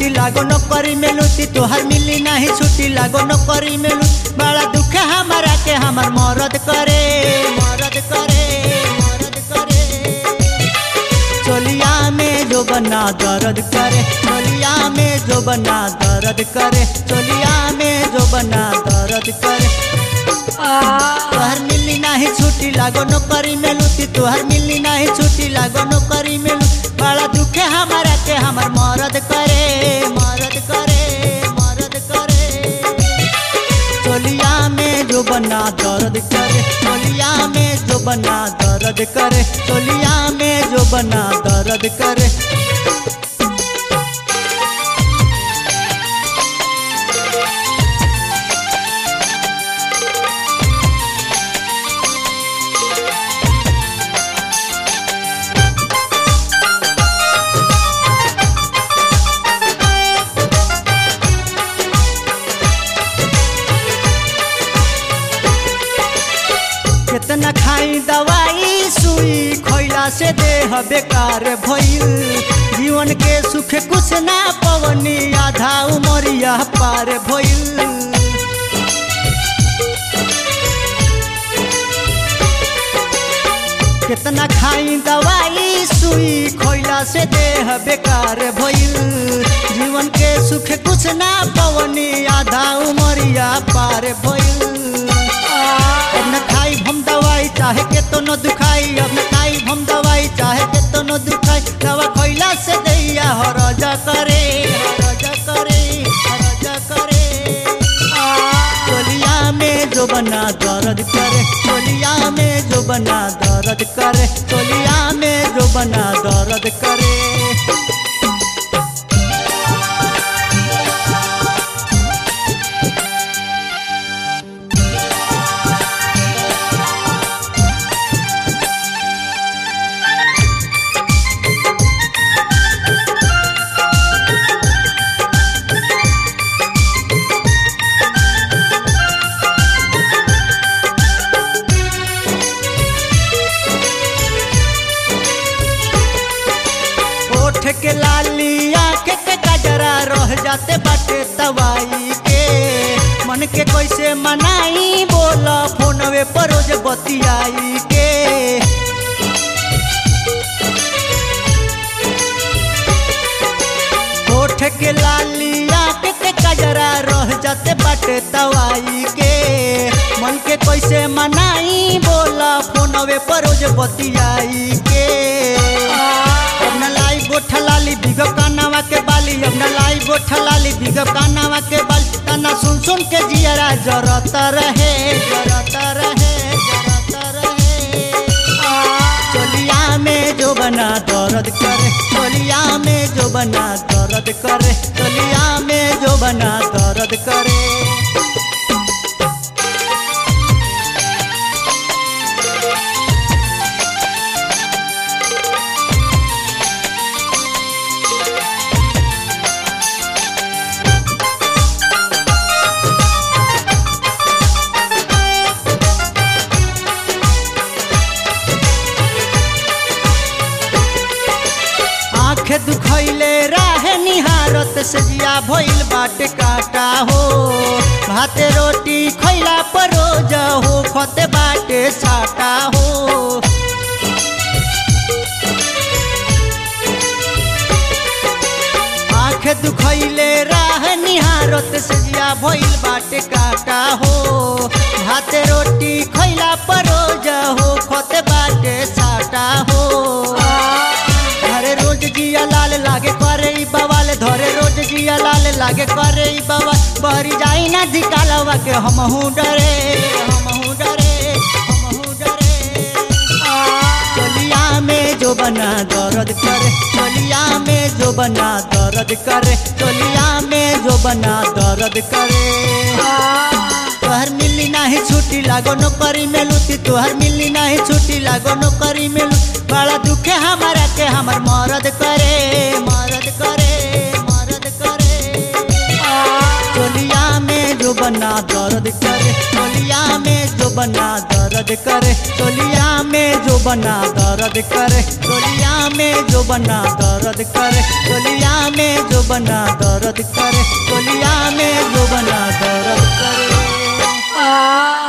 छुट्टी लागो नौकरी में लूटी तोहर मिली नहीं छुट्टी लागो नौकरी में लूटी बड़ा दुख है हमारा के हमर मरद करे मरद करे मरद करे चोलिया में जो बना दर्द करे चोलिया में जो बना दर्द करे चोलिया में जो बना दर्द करे तोहर मिली नहीं छुट्टी लागो नौकरी में लूटी तोहर मिली नहीं छुट्टी लागो नौकरी में लूटी बड़ा दुख है हमारा के हमर मरद करे मरद करे मरद करे चोलिया में जो बना दर्द करे चोलिया में जो बना दर्द करे चोलिया में जो बना दर्द करे कितना खाई दवाई सुई खैला से देह बेकार भइल जीवन के सुख कुछ ना पवनी आधा उमरिया पार भइल कितना खाई दवाई सुई खैला से देह बेकार भइल जीवन के सुख कुछ ना पवनी आधा उमरिया पार भइल अब न खाई हम दवाई चाहे के तो न दुखाई अब न खाई हम दवाई चाहे के तो न दुखाई दवा खैला से दैया हरज करे हरज करे हरज करे चोलिया में जो बना दर्द करे चोलिया में जो बना दर्द करे चोलिया में जो बना दर्द करे ओठ के लाली आँख के कजरा रह जाते बाटे दवाई के मन के कैसे मनाई बोला फोनवे पर रोज बतियाई के ओठ के लाली आँख के कजरा रह जाते बाटे दवाई के मन के कैसे मनाई बोला फोनवे पर रोज बतियाई के अब न लाई गोठ लाली बिगब कानावा के बाली अब न लाई गोठ लाली बिगब कानावा के बाली तना सुन सुन के जियरा जरत रहे जरत रहे जरत रहे चोलिया में जो बना दर्द करे चोलिया में जो बना दर्द करे चोलिया में जो बना दर्द करे आँख दुखैले राहे निहारत से जिया भइल बाटे काटा हो भाते रोटी खैला पर रोज हो खते बाटे छाटा हो आँख दुखैले राह निहारत से जिया भइल बाटे काटा हो भाते रोटी खैला पर रोज हो खते बाटे छाटा हो धरे रोज जिया लाल लागे करे ई बवाल धरे रोज जिया लाल लागे करे ई बवाल बहरी जाई ना धिकालवा के हमहू डरे हमहू डरे हमहू डरे चोलिया में जो बना दर्द करे चोलिया में जो बना दर्द करे चोलिया में जो बना दर्द करे तोहर मिली नाही छुट्टी लागो नौकरी में लूटी तोहर मिली नाही छुट्टी लागो नौकरी में लूटी बड़ा दुख है हमारा के हमर मरद करे मरद करे मरद करे चोलिया में जो बना दर्द करे चोलिया में जो बना दर्द करे चोलिया में जो बना दर्द करे चोलिया में जो बना दर्द दर्द करे चोलिया में जो बना दर्द करे चोलिया में जो बना दर्द करे आ